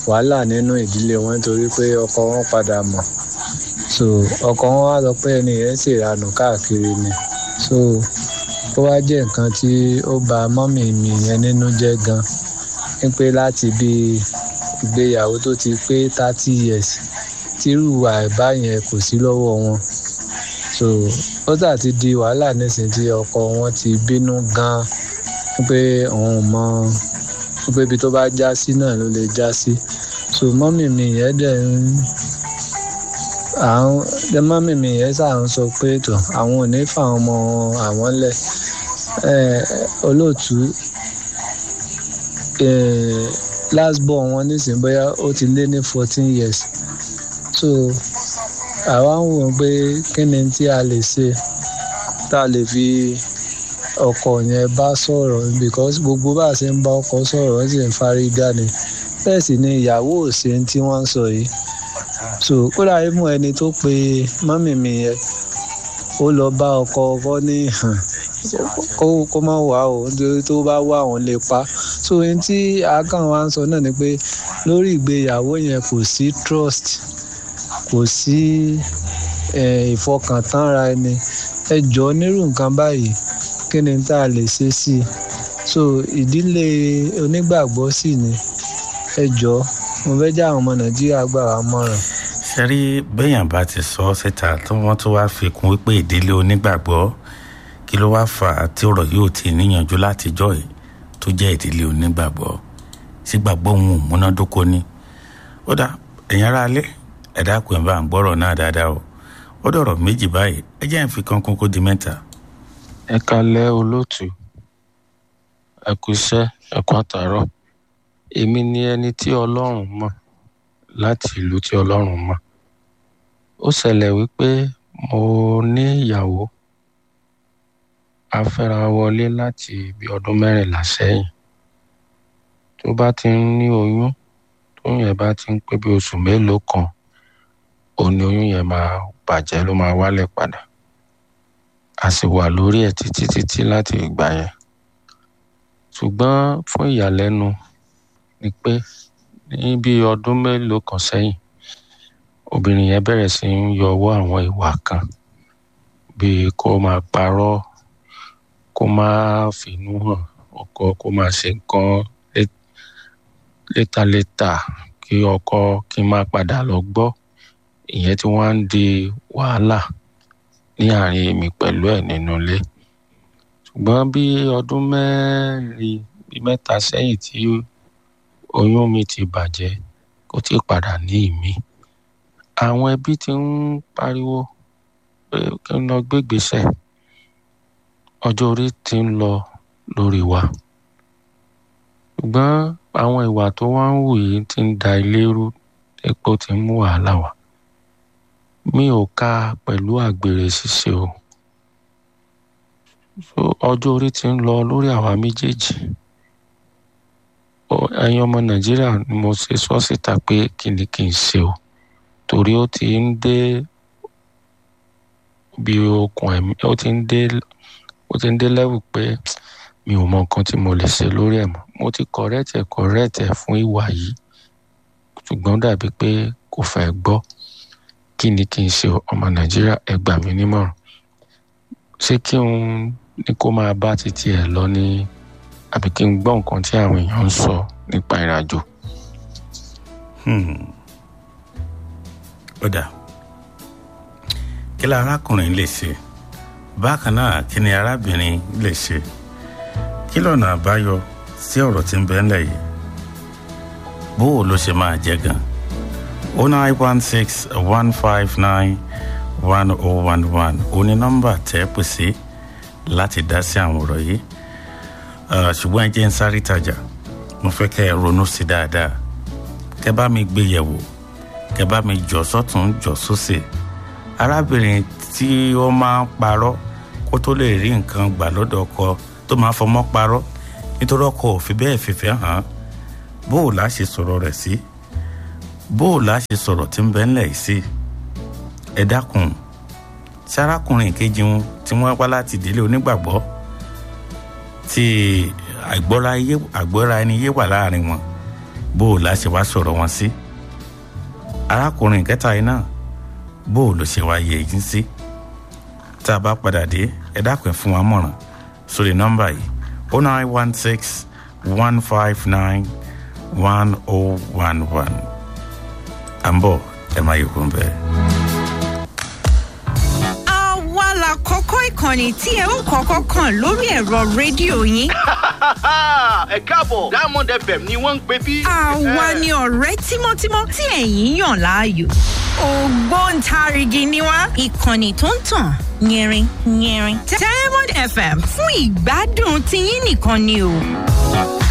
wàhálà nínú ìdílé wọn nítorí pé ọkọ wọn padà mọ̀ so ọkọ wọn wá sọ pé ẹni yẹn sì ranù káàkiri ni so ó wá jẹ́ nǹkan tí ó bà mọ́mì mi yẹn nínú jẹ́ gan wípé láti bí ìgbéyàwó tó ti pé thirty years tírú àìbá yẹn kò sí lọ́wọ́ wọn so ó tà ti di wàhálà nísìnyí tí ọkọ wọn ti bínú gan pé òun mọ pé ibi tó bá já sí náà ló lè já sí so mọ́mì mi yẹn dẹ̀ ń àwọn mọ́mì mi yẹn ṣáà ń sọ pé tó àwọn ò ní fáwọn ọmọ àwọn lẹ̀ olóòtú last born wọn nísìnyí bóyá ó ti lé ní fourteen years so àwa ń wò pé kí ni tí a lè ṣe tá a lè fi ọkọ yẹn bá sọ̀rọ̀ because gbogbo bá a ṣe ń bá ọkọ sọ̀rọ̀ wọ́n sì ń fárígá ni bẹ́ẹ̀ sì ni ìyàwó ò ṣe tí wọ́n ń sọ yìí so kódà mú ẹni tó pe mọ́mì mi yẹn ó lọ bá ọkọ ọkọ ní kó kó má wà ó nítorí tó bá wà òun lè pa so ohun tí akàn wa ń sọ náà ni pé lórí ìgbéyàwó yẹn kò sí trust kò sí ìfọkàntánra ẹni ẹ jọ nírú nǹkan báyìí kí ni tá a lè ṣe sí i so ìdílé onígbàgbọ́ sì ni ẹ jọ mo fẹ́ já àwọn ọmọ nàìjíríà gbà wá mọ̀ràn. ṣẹ́rí bẹ́yàn bá ti sọ ọ́ síta tí wọ́n tún wá fi kún wípé ìdílé onígbàgbọ́ kí ló wá fà á tí ọ̀rọ̀ yóò ti níyànjú látijọ́ yìí tó jẹ́ ìdílé onígbàgbọ́ sígbàgbọ́ òun ò múnádóko ni. ó dá ẹ̀yin ará alẹ́ ẹ̀dá kò ń bá ń gbọ́rọ̀ náà dáadáa o ó dọ̀rọ̀ méjì báyìí ẹ jẹ́ ń fi kankun kó di mẹ́ta. ẹ kalẹ́ olóòtú ẹ kú iṣẹ́ ẹ kú àtàárọ̀ èmi ni ẹni tí ọlọ́run mọ̀ láti ìlú tí ọlọ́run mọ̀ ó ṣẹlẹ̀ wípé mo ní ìyàwó a fẹ́ra wọlé láti bí ọdún mẹ́rìnlá sẹ́yìn tó bá ti ń ní oyún tóyún yẹn bá ti ń pé bí oṣù mélòó kan òun ni oyún yẹn máa bàjẹ́ ló máa wálẹ̀ padà a sì wà lórí ẹ̀ títí títí láti ìgbà yẹn ṣùgbọ́n fún ìyàlẹ́nu ni pé ní bí ọdún mélòó kan sẹ́yìn obìnrin yẹn bẹ̀rẹ̀ sí ń yọ ọwọ́ àwọn ìwà kan bíi kó máa parọ́ kó máa fìnú hàn ọkọ kó máa ṣe nǹkan létaléta kí ọkọ kí n máa padà lọ gbọ́ ìyẹn tí wọ́n á ń di wàhálà ní àárín èmi pẹ̀lú ẹ̀ nínú ilé ṣùgbọ́n bí ọdún mẹ́rin bí mẹ́ta sẹ́yìn tí oyún mi ti bàjẹ́ kó tí padà ní ìmí àwọn ẹbí ti ń pariwo pé kí n lọ gbégbèsè ọjọ́ orí ti ń lọ lórí wa ṣùgbọ́n àwọn ìwà tó wá ń wù yìí ti ń da ilé rú epo ti ń mú wàhálà wá mi ò ka pẹ̀lú àgbèrè ṣíṣe o ọjọ́ orí ti ń lọ lórí àwa méjèèjì ẹ̀yin ọmọ nàìjíríà ni mo ṣe sọ síta pé kí ni kí n ṣe o torí ó ti ń dé bí okùn ẹ̀mí ó ti ń dé ó ti ń dé lẹ́wù pé mi ò mọ nǹkan tí mo lè ṣe lórí ẹ̀ mọ́ mo ti correct ẹ̀ correct ẹ̀ fún ìwà yìí ṣùgbọ́n dàbí pé kò fẹ́ gbọ́ kí ni kí n ṣe ọmọ nàìjíríà ẹ gbà mí nímọ̀ràn ṣé kí n ní kó máa bá títí ẹ̀ lọ ní àbí kí n gbọ́ nǹkan tí àwọn èèyàn ń sọ nípa ìrìnàjò. ó dà kí la arákùnrin lè ṣe bákan náà kí ni arábìnrin lè ṣe kí lọ́nà àbáyọ sí ọ̀rọ̀ tí ń bẹ ńlẹ̀ yìí bó o ló ṣe máa jẹ́ gan o nine one six one five nine one oh one one o ní nọ́mbà tẹ́ pè sí láti dá sí àwọn ọ̀rọ̀ yìí ṣùgbọ́n ẹ jẹ́ ń sáré tajà mo fẹ́ kẹ́ ẹ ronú sí dáadáa kẹ́ bá mi gbé yẹ̀wò kẹ́ bá mi jọ sọ́tún jọ sósì arábìnrin tí ó máa ń parọ́ kó tó lè rí nǹkan gbà lọ́dọ̀ ọkọ tó máa fọmọ́ parọ́ nítorí ọkọ ò fi bẹ́ẹ̀ fìfẹ́ hàn bó o lá ṣe sọ̀rọ̀ rẹ̀ sí bó o lá ṣe sọ̀rọ̀ tí ń bẹ ńlẹ̀ yìí sí ẹ dákun tí arákùnrin kejì wọn tí wọ́n wá láti ìdílé onígbàgbọ́ tí àgbọ́ra ẹni yé wà láàrin wọn bó o láṣẹ wá sọ̀rọ̀ wọn sí arákùnrin kẹta yìí náà bó o lọ ṣe wá yẹ yín sí tá a bá padà dé ẹ dákun ẹ fún wa mọ̀ràn sórí nọ́mbà yìí o nine one six one five nine one oh one one à ń bọ̀ ẹ má yẹ kó ń bẹ́ẹ̀. àwa la kọ́kọ́ ìkànnì tí ẹ ó kọ́kọ́ kàn lórí ẹ̀rọ rédíò yín. ẹ káàbọ̀ diamond fm ni wọ́n ń pè bí. àwa ni ọ̀rẹ́ tímọ́tímọ́ tí ẹ̀yin yàn láàyò. ògbóǹtarìgì ni wá ìkànnì tó ń tàn yẹrin yẹrin. diamond fm fún ìgbádùn tiyín nìkan ni o.